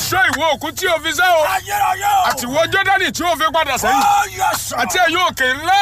ṣọ́ ìwọ òkú tí o fi sẹ́ o Ayérayé o. àti ìwọ jọ́dánì tí o fi padà sẹ́yìn Oh, yes, sir. àti ẹ̀yin òkè ńlá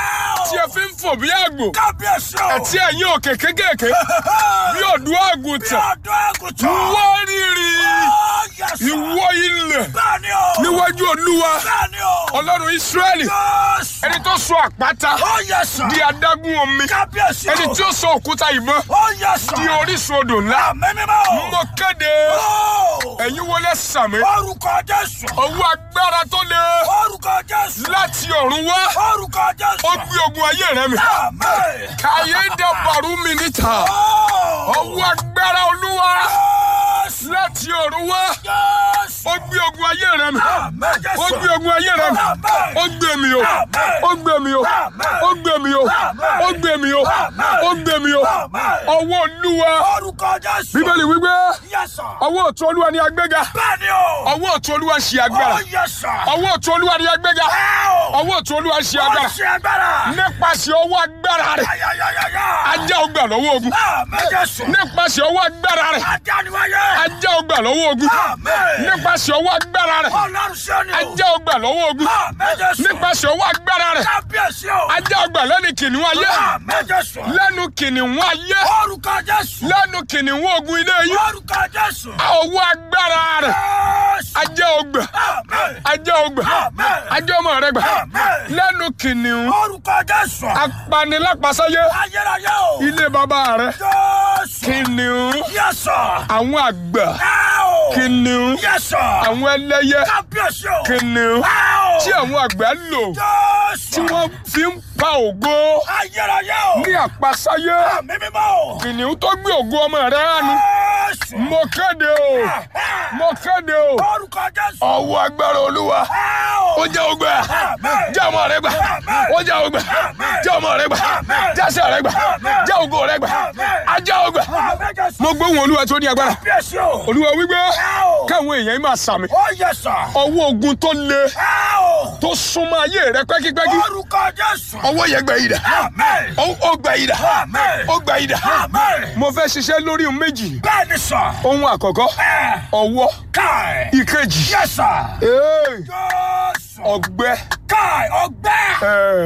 tí ẹ fi ń fò bí àgbò Kábíyèsí o. àti ẹ̀yin òkè kékèké bí ọ̀dọ́ àgùntàn Ọ̀dọ́ àgùntàn. wọ́n rírì Oh, yes, sir. ìwọ ilẹ̀ Bẹ́ẹ̀ni o. níwájú olúwa Bẹ́ẹ̀ni o. ọlọ́run ísírẹ́lì Yes. ẹni tó sọ àpáta Oh, yes, sir. di adágún omi Kábíyèsí o. ẹni tí ó sọ òkúta ìbọn Oh, yes, sir. di orísun odò ńlá Àmì mímọ́ o. mo kéde Oh. ẹ̀yin wọlé sàmì Orúkọ Jésù. ọwọ́ agbára tó le Orúkọ Jésù. láti ọ̀run wá Orúkọ Jésù. ó gbé ogun ayé rẹ mi Àmín. kàyé dàbàrú mi níta Oh. ọwọ́ agbára olúwa Yes. láti ọ̀run wá Yes. ó gbé ogun ayé rẹ mi Àmín Jésù. ó gbé ogun ayé rẹ mi Àmín. ó gbé mi o ó gbé mi o ó gbé mi o ó gbé mi o ó gbé mi o ọwọ́ olúwa Orúkọ Jésù. bíbélì wípé Yes, sir. ọwọ́ ọ̀tún olúwa ni agbéga Bẹ́ẹ̀ni o. ọwọ́ ọ̀tún olúwa ṣe agbára Oh, yes, sir. ọwọ́ ọ̀tún olúwa ni agbéga Ow. ọwọ́ ọ̀tún olúwa ṣe Ó agbára ṣe agbára. nípasẹ̀ ọwọ́ agbára rẹ̀ Ayayayaya. ajá ọgbà lọ́wọ́ ogun Àmín Jésù. nípasẹ̀ ọwọ́ agbára rẹ̀ Adániwáyé. ajá ọgbà lọ́wọ́ ogun Àmín. nípasẹ̀ ọwọ́ agbára rẹ̀ Ọlọ́run ṣe ni o. ajá ọgbà lọ́wọ́ ogun Àmín Jésù. nípasẹ̀ ọwọ́ agbára rẹ̀ Kábíyèsí o. ajá ọgbà lẹ́nu kìnìún ayé Àmín Jésù. lẹ́nu kìnìún ayé Orúkọ Jésù. lẹ́nu kìnìún ogun ilé yìí Orúkọ Jésù. ọwọ́ agbára rẹ̀ Jésù. ajá ọgbà Àmín. ajá ọgbà Àmín. ajá ọmọ rẹ̀ gbà Àmín. lẹ́nu kìnìún Orúkọ Jésù. apanilápasáyé Ayérayé o. ilé bàbá rẹ̀ Jésù. kìnìún Yes, sir. àwọn àgbà Ow. kìnìún Yes, sir. àwọn ẹlẹ́yẹ Kábíyèsí o. kìnìún Ow. tí àwọn àgbà lò Jésù. tí wọ́n fi ń pa ògo Ayérayé o. ní àpasáyé Àmì mímọ́ o. kìnìún tó gbé ògo ọmọ rẹ̀ ránu Jésù. mo kéde o mo kéde o Orúkọ Jésù. ọwọ́ agbára olúwa Ow. ó jẹ́ ògbà Àmín. jẹ́ ọmọ rẹ̀ gbà ó jẹ́ ògbà jẹ́ ọmọ rẹ̀ gbà jẹ́sẹ̀ rẹ̀ gbà jẹ́ ògo rẹ̀ gbà ajá ògbà Àmín Jésù. mo gbóhùn olúwa tó ní agbára Kábíyèsí o. olúwa wípé Ow. káwọn èèyàn yìí máa sàmì Ó yẹ sà. ọwọ́ ogun tó le Ow. tó súnmọ́ ayé rẹ pẹ́kípẹ́kí Orúkọ Jésù. ọwọ́ yẹn gbẹ ìdá Àmín. ó ó gbẹ ìdá Àmín. ó gbẹ ìdá Àmín. mo fẹ́ ṣiṣẹ́ lórí ohun méjì Bẹ́ẹ̀ni sà. ohun àkọ́kọ́ Ẹ. ọwọ́ Káì. ìkejì Yes, sir. ee, Jésù. ọgbẹ́ Káì ọgbẹ́. ee,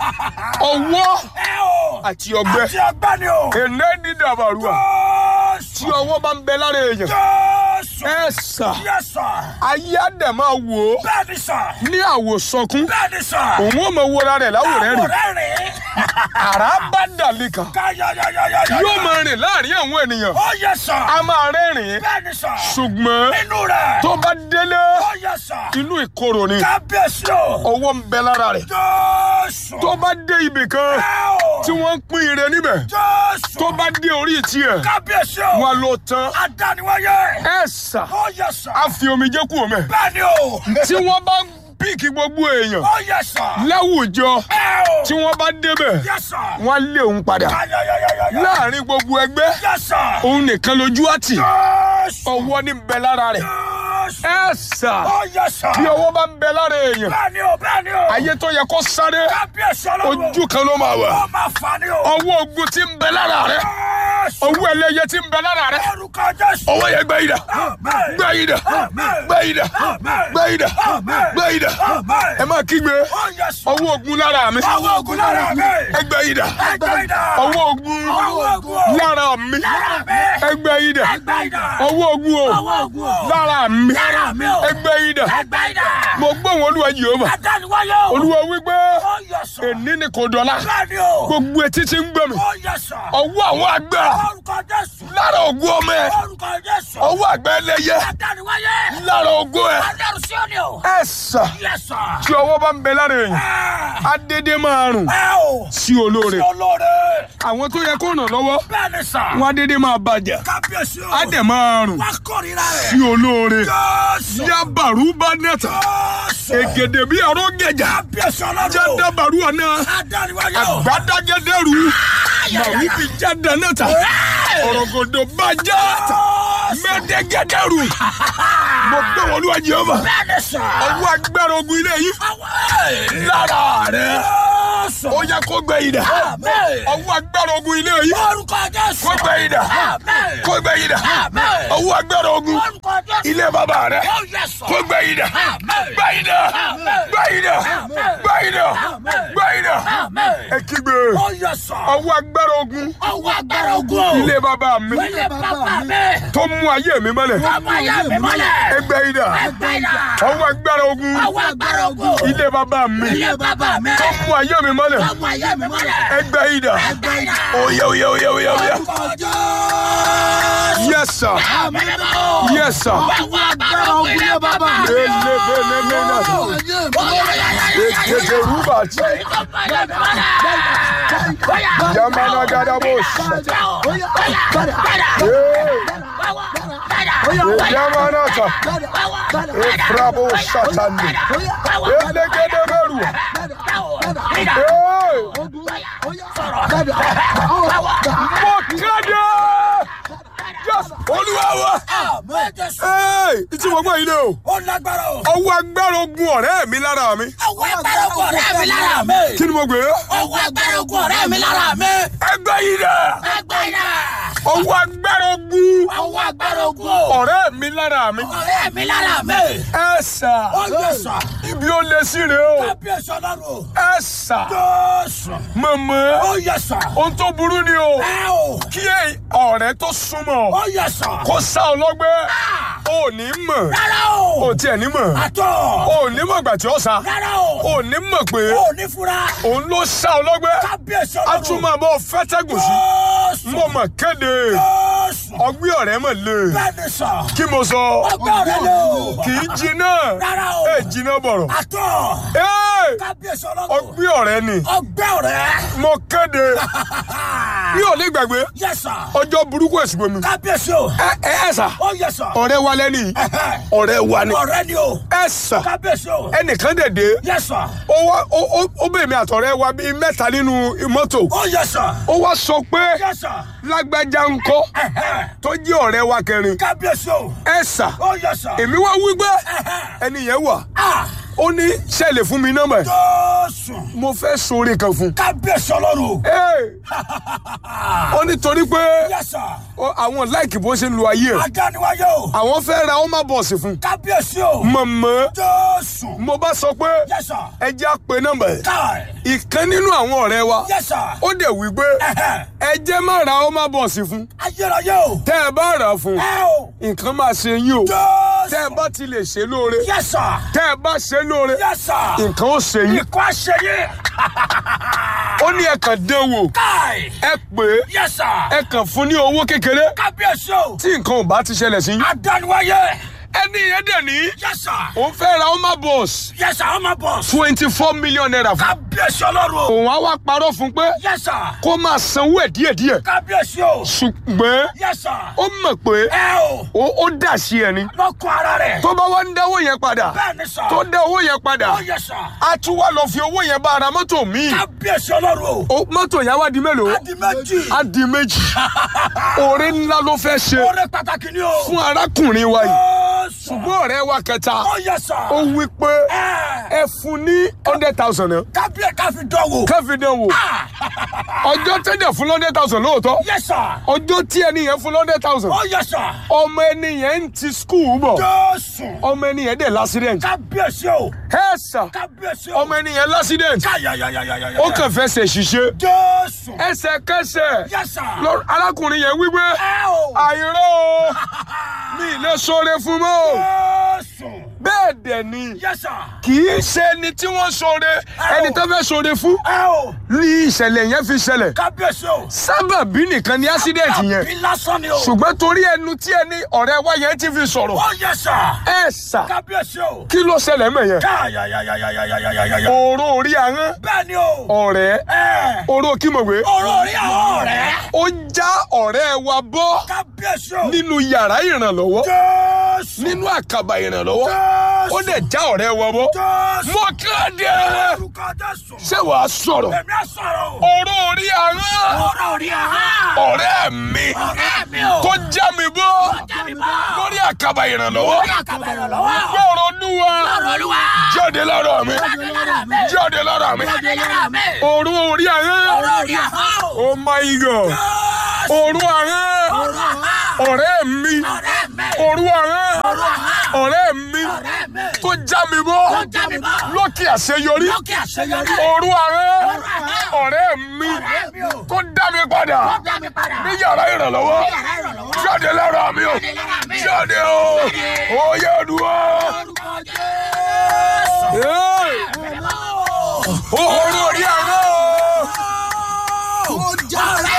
ọwọ́ Ẹ o. àti ọgbẹ́ Àti ọgbẹ́ ni o. èné dídàbàrúwà tí Jésù. ọwọ́ bá ń bẹ lára èèyàn Jésù. ẹ sà Yes, sir. ayé á dẹ̀ máa wò ó Bẹ́ẹ̀ni sà. ní àwòsànkún Bẹ́ẹ̀ni sà. òun ò mọ wọra rẹ̀ láwòrán rẹ̀ Àwòrán rẹ̀. àrá bá dàlí kan Káyọ̀yọ̀yọ̀yọ̀. yóò máa rìn láàrin àwọn ènìyàn Ó yẹ sà. a máa rẹ́rìn-ín Bẹ́ẹ̀ni sà. ṣùgbọ́n Inú rẹ̀. tó bá délé Ó yẹ sà. inú ìkorò ni Kábíyèsí o. ọwọ́ ń bẹ lára rẹ̀ Jésù. tó bá dé ibì kan Ẹ o. tí wọ́n ń pín ire níbẹ̀ Jésù. tó bá dé orí tiẹ̀ Kábíyèsí o. wọn ló tán Adániwáyé. ẹ sà Ó yẹ sà. á fi omijé kú omi Bẹ́ẹ̀ni o. tí wọ́n bá ń píìkì gbogbo èèyàn Ó yẹ sà. láwùjọ Ẹ o. tí wọ́n bá débẹ̀ Yẹ sà. wọ́n á lé òun padà Káyọ̀yọ̀yọ̀yọ̀. láàrin gbogbo ẹgbẹ́ Yẹ sà. òun nìkan lójú àtì Jésù. ọwọ́ ní bẹ lára rẹ̀ Jésù. ẹ sà Ó yẹ sà. bí ọwọ́ bá ń bẹ lára èèyàn Bẹ́ẹ̀ni o. Bẹ́ẹ̀ni o. ayé tó yẹ kó sáré Kábíyèsí ọlọ́run. ojú kan ló máa wà Ó máa fà ní o. ọwọ́ ogun tí ń bẹ lára rẹ̀ Jésù. ọwọ́ ẹlẹ́yẹ tí ń bẹ lára rẹ̀ Orúkọ Jésù. ọwọ́ yẹn gbẹ ìdá Àmín. gbẹ ìdá Àmín. gbẹ ìdá Àmín. gbẹ ìdá Àmín. gbẹ ìdá Àmín. ẹ máa kígbe Ó yẹ sà. ọwọ́ ogun lára mi Ọwọ́ ogun lára mi. ẹgbẹ ìdá Ẹgbẹ́ idà. ọwọ́ ogun Ọwọ́ ogun. lára mi Lára mi. ẹgbẹ ìdá Ẹgbẹ́ idà. ọwọ́ ogun o Ọwọ́ ogun o. lára mi Lára mi o. ẹgbẹ ìdá Ẹgbẹ́ idà. mo gbóhùn olúwa Jèhófà Adániwáyé o. olúwa wípé Ó yẹ sà. èní ni kò dọ̀la Bẹ́ẹ̀ni o. gbogbo etí ti ń gbọ́ mi Ó yẹ sà. ọwọ́ àwọn àgbà Orúkọ Jésù. lára ogun ọmọ ẹ Orúkọ Jésù. ọwọ́ àgbà ẹlẹ́yẹ Adániwáyé. lára ogun ẹ Ọlọ́run sí òní o. ẹ sà Yẹ sà. tí ọwọ́ bá ń bẹ lára èèyàn Ẹ á dédé máa rùn ẹ o. sí olóore Sí olóore. àwọn tó yẹ kó ràn lọ́wọ́ Bẹ́ẹ̀ni sà. wọn á dédé máa bàjẹ́ Kábíyèsí o. á dẹ̀ máa rùn Wá kórìíra sí rẹ̀. olóore Jésù. yabaru bá nẹ́ta Jésù. ègèdè bí ọ̀rọ̀ gẹ̀jà Kábíyèsí ọlọ́run. jẹ́dàbàrú ọ̀nà Adániwáyé o. àgbàdàgẹ́dẹ́rù màwí bí jáde nẹ́ta ọ̀rọ̀gọ̀dọ̀ bá já mẹ́dẹ́gẹ́dẹ́rù mo gbé wọn olúwa Jèhófà Bẹ́ẹ̀ni sà. ọwọ́ agbára ogun ilé yìí Àwọn ẹ̀. lára rẹ̀ Jésù. Jésù. ó yẹ kó gbẹ ìdá Àmín. ọwọ́ agbára ogun ilé yìí Orúkọ Jésù. kó gbẹ ìdá Àmín. kó gbẹ ìdá Àmín. ọwọ́ agbára ogun Orúkọ Jésù. ilé bàbá rẹ Ó yẹ sọ. kó gbẹ ìdá Àmín. gbẹ ìdá Àmín. gbẹ ìdá Àmín. gbẹ ìdá Àmín. gbẹ ìdá Àmín. ẹ kígbe Ó yẹ sọ. ọwọ́ agbára ogun Ọwọ́ agbára ogun. ilé bàbá mi Ilé bàbá mi. tó mú ayé mi mọ́lẹ̀ Ọmọ ayé mi mọ́lẹ̀. ẹgbẹ́ ìdá Ẹgbẹ́ ìdá. ọwọ́ agbára ogun Ọwọ́ agbára ogun. ilé bàbá mi Ilé bàbá mi. tó mú ayé mi mọ́lẹ̀ Ọmọ ayé mi mọ́lẹ̀. ẹgbẹ́ ìdá Ẹgbẹ́ ìdá. oyè oyè oyè oyè oyè Orúkọ Jésù. yes sir Àmín mímọ́. yes sir Ọwọ́ agbára ogun ilé bàbá mi. elebelemena ekeke rubati yamana gadabos yamanata efrabo satani elegedeberu mo kéde yes olúwa wa ee tí mo gbọ́ yìí lé o Ó lágbára o. ọwọ́ agbára ogun ọ̀rẹ́ mi lára mi Ọwọ́ agbára ogun ọ̀rẹ́ mi lára mi. kí ni mo gbé Ọwọ́ agbára ogun ọ̀rẹ́ mi lára mi. ẹgbẹ́ yìí dẹ̀ Ẹgbẹ́ ìdá. ọwọ́ agbára ogun Ọwọ́ agbára ogun o. ọ̀rẹ́ mi lára mi Ọ̀rẹ́ mi lára mi. ẹ sà Ó yẹ sọ. ibi ó lé sí rèé o Kábíyèsí ọlọ́run o. ẹ sà Jésù. mọ̀mọ́ Ó yẹ sọ. ohun tó burú ni o Ẹ o. kí ẹ- ọ̀rẹ́ tó súnmọ́ Ó yẹ sọ. kó sá ọ lọ́gbẹ́ ò ní mọ̀ Rárá o. ò tiẹ̀ ní mọ̀ Àtọ̀. ò ní mọ̀ gbà tí ó sá Rárá o. ò ní mọ̀ pé Ó ní fura. òun ló sá ọ lọ́gbẹ́ Kábíyèsí a ọlọ́run. tún máa bọ́ fẹ́tẹ́gùn sí Jésù. mo mọ̀ kéde Jésù. ọgbẹ́ ọ̀rẹ́ mọ̀ lé Bẹ́ẹ̀ni sọ. kí mo sọ Ọgbẹ́ ọ̀rẹ́ lé o. kì í jiná Rárá o. ẹ jiná bọ̀rọ̀ Àtọ̀. Ẹ́, Kábíyèsí ọlọ́run. ọgbẹ́ ọ̀rẹ́ ni Ọgbẹ́ ọ̀rẹ́. mo kéde mi ò ní gbàgbé Yes sir. ọjọ́ burúkú ẹ̀sìn gbomi Kábíyèsí o. ẹ ẹ ẹ sà Ó yẹ sọ. ọ̀rẹ́ wa lẹ́ni Ẹ̀hẹ́. ọ̀rẹ́ wa ni Ọ̀rẹ́ ni o. ẹ sà Kábíyèsí o. ẹnìkan dẹ̀dẹ̀ Yes sir. ó wá ó ó ó bẹ̀ mí àtọ̀rẹ́ wa bíi mẹ́ta nínú mọ́tò Ó yẹ sọ. ó wá sọ pé Yes sir. lágbájá ń kọ́ Ẹ̀hẹ́. tó jẹ́ ọ̀rẹ́ wa kẹrin Kábíyèsí o. ẹ sà Ó yẹ sọ. èmi wá wí pé Ẹ̀hẹ́. ẹni yẹn wà Ah. ó ní ṣẹlẹ̀ fún mi nọ́mbà ẹ̀ Jésù. mo fẹ́ sóore kan fún un. Kábíyèsí ọlọ́run. Ee, ó ní torí pé Yes sir. ó- àwọn láìkì bó ṣe ń lo ayé ẹ̀ Adániwáyé o. àwọn fẹ́ ra ọmọ bọ̀ọ̀sì fún un. Kábíyèsí o. mọ̀mọ́ Jésù. mo bá sọ pé Yes sir. ẹ jẹ́ á pe nọ́mbà ẹ̀ Káì. ìkan nínú àwọn ọ̀rẹ́ wa Yes sir. ó dẹ̀ wí pé Ẹ̀hẹ́. ẹ jẹ́ má ra ọmọ bọ̀ọ̀sì fún un. Ayérayé o. tẹ́ ẹ bá rà á fún un Ẹ o. nǹkan máa ṣe yín o Jésù. tẹ́ ẹ bá ti lè ṣe lóore Yes sir. tẹ́ ẹ bá ṣe lóore Yes sir. nǹkan ó ṣe yín Ikọ̀ àṣeyẹ. ó ní ẹ kàn dán wò Káì. ẹ pè é Yes sir. ẹ kàn fún ní owó kékeré Kábíyèsí o. tí nǹkan ò bá ti ṣẹlẹ̀ sí yín Adániwáyé. ẹni yẹn dẹ̀ ní Yes sir. òun fẹ́ ra ọmọ bọ̀ọ̀sì Yes sir. Ọmọ bọ̀. twenty four million naira fún Kábíyèsí ọlọ́run o. òun á wá parọ́ fún pé Yes sir. kó máa sanwó ẹ̀ díẹ̀díẹ̀ Kábíyèsí o. ṣùgbọ́n Yes sir. ó mọ̀ pé Ẹ o. ó ó dà sí ẹ ni Lọ́kọ̀ ara rẹ̀. tó bá wá ń dáwó yẹn padà Bẹ́ẹ̀ni sir. tó dá owó yẹn padà Ó yẹ sir. á tún wá lọ fi owó yẹn bá ara mọ́tò míì Kábíyèsí ọlọ́run o. Ó- mọ́tò yẹn wá di mélòó Adi méjì. á di méjì oore ńlá ló fẹ́ ṣe Oore pàtàkì ni o. fún arákùnrin wa yìí Jésù. ṣùgbọ́n ọ̀rẹ́ wa kẹta Ó yẹ sir. ó wí pé Ẹ. ẹ fún ní hundred thousand náà Kábíyè káfí dánwò. káfí dán wò ọjọ́ tẹ́lẹ̀ fún hundred thousand lóòótọ́ Yes sir. ọjọ́ tí ẹni yẹn fún hundred thousand Ó yẹ sir. ọmọ ẹni yẹn ń ti skul bọ̀ Jésù. ọmọ ẹni yẹn dẹ̀ l'accident Kábíyèsí o. ẹ sà Kábíyèsí o. ọmọ ẹni yẹn l'accident Káyàyàyàyàyà. ó kàn fẹsẹ̀ ṣiṣẹ́ Jésù. ẹsẹ̀kẹsẹ̀ Yes sir. lọ- arákùnrin yẹn wípé Ẹ o. àìró o mi ì lè sọre fún mọ́ o Jésù. bẹ́ẹ̀ dẹ̀ ni Yes sir. kì í ṣe ẹni tí wọ́n sọre ẹni tó fẹ́ sọre fún Ẹ o. ní ìṣẹ̀lẹ̀ yẹn fi ṣẹlẹ̀ Kábíyèsí o. sábàbí nìkan ni accident yẹn Àbí lásán ni o. ṣùgbọ́n torí ẹnu tí ẹni ọ̀rẹ́ wa yẹn ti fi sọ̀rọ̀ Ó yẹ sir. ẹ sà Kábíyèsí o. kí ló ṣẹlẹ̀ mọ̀ yẹn Káyàyàyàyàyàyàyà. òró orí ahọ́n Bẹ́ẹ̀ ni o. ọ̀rẹ́ Ẹ. òró kímọ̀wé Ọ̀rọ̀ orí àwọn ọ̀rẹ́. ó já ọ̀rẹ́ wa bọ́ Kábíyèsí o. nínú yàrá ìrànlọ́wọ́ Jésù. nínú àkàbà ìrànlọ́wọ́ ó lè já ọ̀rẹ́ wọn bọ́ Jésù. mo kéde Orúkọ Jésù. ṣé wàá sọ̀rọ̀ Èmi á sọ̀rọ̀ o. ọ̀rọ̀ orí àárọ̀ Ọ̀rọ̀ orí ahọ́n. ọ̀rẹ́ mi Ọ̀rẹ́ mi o. tó já mi bọ́ Jáde bá. lórí àkàbà ìrànlọ́wọ́ Orí àkàbà ìrànlọ́wọ́. gbọ́rọ̀ olúwa Ọ̀rọ̀ Olúwa. jáde lára mi Jáde lára mi. jáde lára mi Jáde lára mi. ọ̀rọ̀ orí àárọ̀ Ọ̀rọ̀ orí ahọ́n. oh my god Jésù. ọ̀rọ̀ àárọ̀ Ọ̀rọ̀ ahọ́n. ọ̀rẹ́ mi Ọ̀rẹ́ mi. ọ̀rọ̀ àárọ̀ Ọ̀rọ̀ ahọ́n. ọ̀rẹ́ mi Ọ̀rẹ́ mi. tó já mi bọ́ Tó já mi bọ́. lókè àṣeyọrí Lókè àṣeyọrí. ọ̀rọ̀ àárọ̀ ahọ́n. ọ̀rẹ́ mi Ọ̀rẹ́ mi o. tó dá mi padà Tó dá mi padà. ní yàrá ìrànlọ́wọ́ Ní yàrá ìrànlọ́wọ́. jáde lára mi o Jáde lára mi. jáde o oyè olúwa Orúkọ Jésù. ọ̀rọ̀ orí àárọ̀ Ó jára